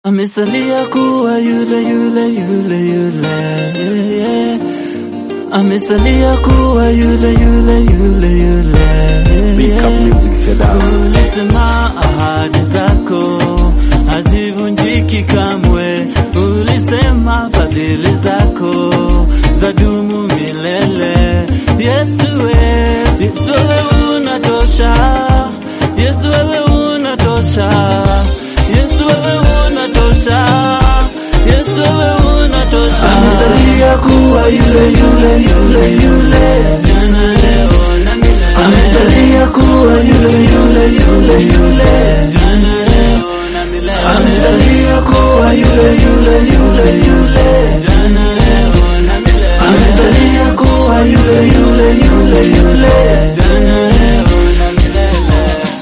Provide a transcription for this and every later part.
Amesalia kuwa yule yule yule yule yeah, yeah. Amesalia kuwa yule yule yule yule yeah, Big Cup yeah. Music Fedha. Ulisema ahadi zako hazivunjiki kamwe, ulisema fadhili zako zadumu milele. Yesu we, Yesu wewe unatosha, Yesu wewe unatosha, Yesu wewe unatosha, Yesu wewe unatosha. Amesalia kuwa yule yule yule yule jana leo na milele. Amesalia kuwa yule yule yule yule jana leo na milele. Amesalia kuwa yule yule yule yule jana leo na milele. Amesalia kuwa yule yule yule yule jana leo na milele.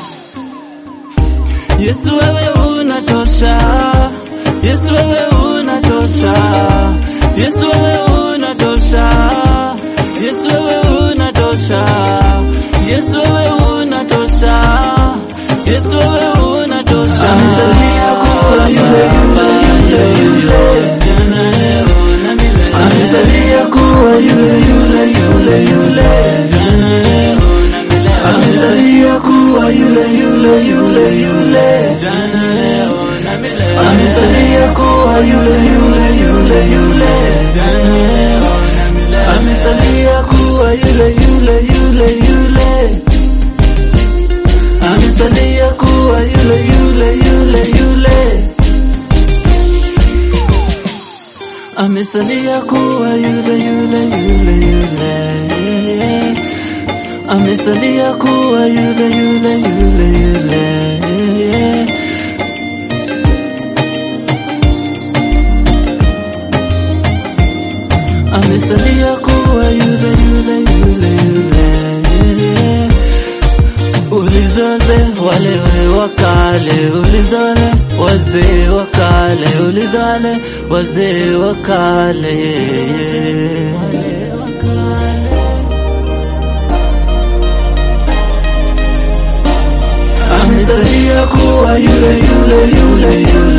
Yesu wewe unatosha, Yesu wewe unatosha, Yesu wewe unatosha, Yesu wewe unatosha, Yesu wewe unatosha, Yesu wewe unatosha. Amesalia kuwa yule yule yule yule jana leo na milele. Amesalia kuwa yule yule yule yule jana leo na milele. Amesalia kuwa yule yule yule yule jana leo na milele. Amesalia kuwa yule yule yule yule jana leo na milele. Amesalia kuwa yule yule yule yule. Amesalia kuwa yule yule yule yule. Amesalia kuwa yule yule yule yule. Amesalia kuwa yule yule yule yule. Amesalia kuwa yule yule yule yule. Ulizoze wale wa kale, ulizole wazee wa kale, ulizole wazee wa kale. Wale wa kale. Amesalia kuwa yule yule yule yule